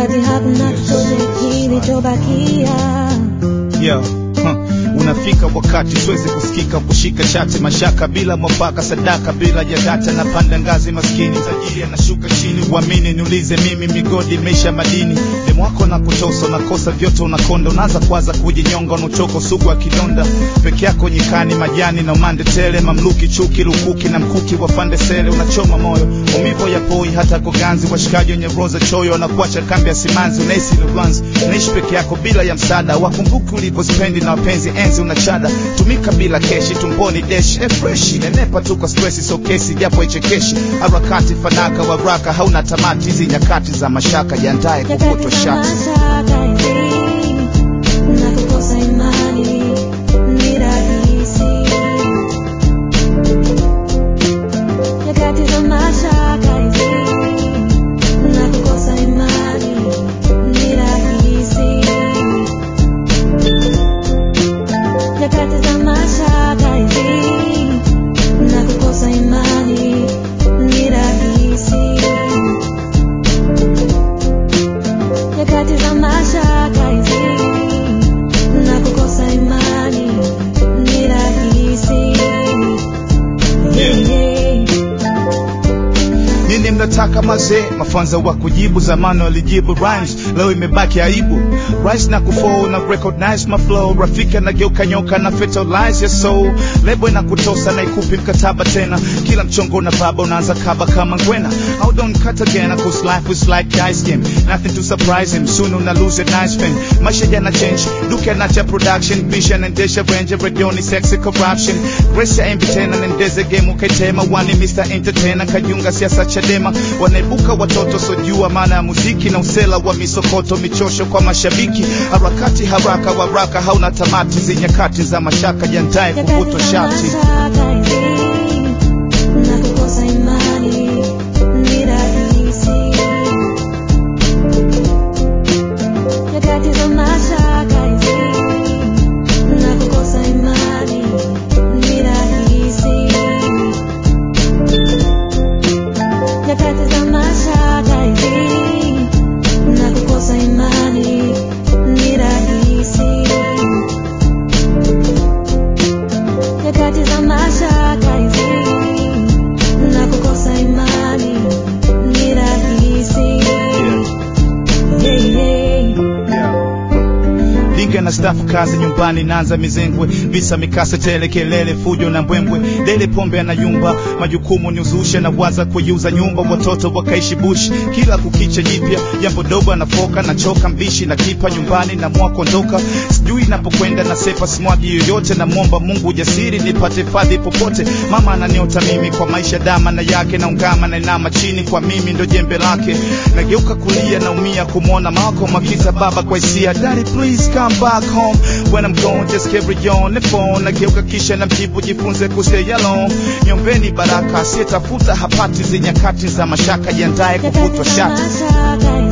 wakati hakuna chochote kilichobakia. Yo, huh. Unafika wakati siwezi kusikika kushika chati mashaka bila mwafaka sadaka bila ya data na panda ngazi maskini tajiri anashuka chini uamini niulize mimi migodi meisha madini demu wako na kutosa unakosa vyote unakonda unaanza kwanza kujinyonga unachoka sugu wa kidonda peke yako nyikani majani na umande tele mamluki chuki lukuki na mkuki wa pande sele unachoma moyo umivo ya poi hata kuganzi washikaji wenye roza choyo wanakuacha kambi ya simanzi unahisi lubanzi unaishi peke yako bila ya msaada wakumbuki ulivyospendi na wapenzi enzi unachada tumika bila keshi tumboni deshi e freshi nenepa tu kwa stresi so kesi japo ichekeshi harakati fanaka waraka hauna tamati hizi nyakati za mashaka jiandaye kukutwa Nyakati za shati mashaka hizi na kukosa imani ni rahisi. Nyakati za mashaka hizi na kukosa imani ni rahisi. Nyakati za mashaka hizi na kukosa imani ni rahisi. Nyakati za mashaka hizi na kukosa imani ni rahisi. Yeah. Yeah. nini mnataka mazee mafanza wa kujibu zamani walijibu rhymes leo imebaki aibu rise na kufall na recognize my flow rafiki anageuka nyoka na fertilize your soul lebo na kutosa na ikupi mkataba tena kila mchongo na baba unaanza kaba kama ngwena how don't cut again cause life is like ice game nothing to surprise him soon una lose a nice fan maisha yana change duke anacha production bisha naendesha range redioni sexy corruption grace ya embi tena naendeze game ukaitema wani Mr. Entertainer kajunga siasa Chadema wanaibuka watoto sojua maana ya muziki na usela wa misokoto michosho kwa mashabiki harakati haraka waraka hauna tamati zi nyakati za mashaka jandaye kuvutwa shati na kukosa imani ni rahisi. Nyakati za mashaka hizi na kukosa imani ni rahisi. Nyakati za mashaka hizi na kukosa imani ni rahisi. Nyakati za mashaka hizi na kukosa imani ni rahisi. Yeah, yeah. Dinga na stafu kazi nyumbani naanza mizengwe visa mikasa tele kelele fujo na mbwembwe dele pombe anayumba majukumu ni uzushe na waza kuiuza nyumba watoto wakaishi bush kila kukicha jipya jambo dogo anafoka na choka mbishi na kipa nyumbani na mwa kuondoka sijui napokwenda na sepa simwagi yoyote na mwomba Mungu ujasiri nipate fadhi popote mama ananiota mimi kwa maisha dama na yake na ungama na inama chini kwa mimi ndo jembe lake nageuka kulia naumia kumwona Malcolm akita baba kwa hisia daddy please come back home when I'm gone just carry on the phone nageuka kisha na mjibu jifunze kustay alone nyombeni baraka asiyetafuta hapati zi nyakati za mashaka jiandaye Nyakati kuvutwa za shati mashaka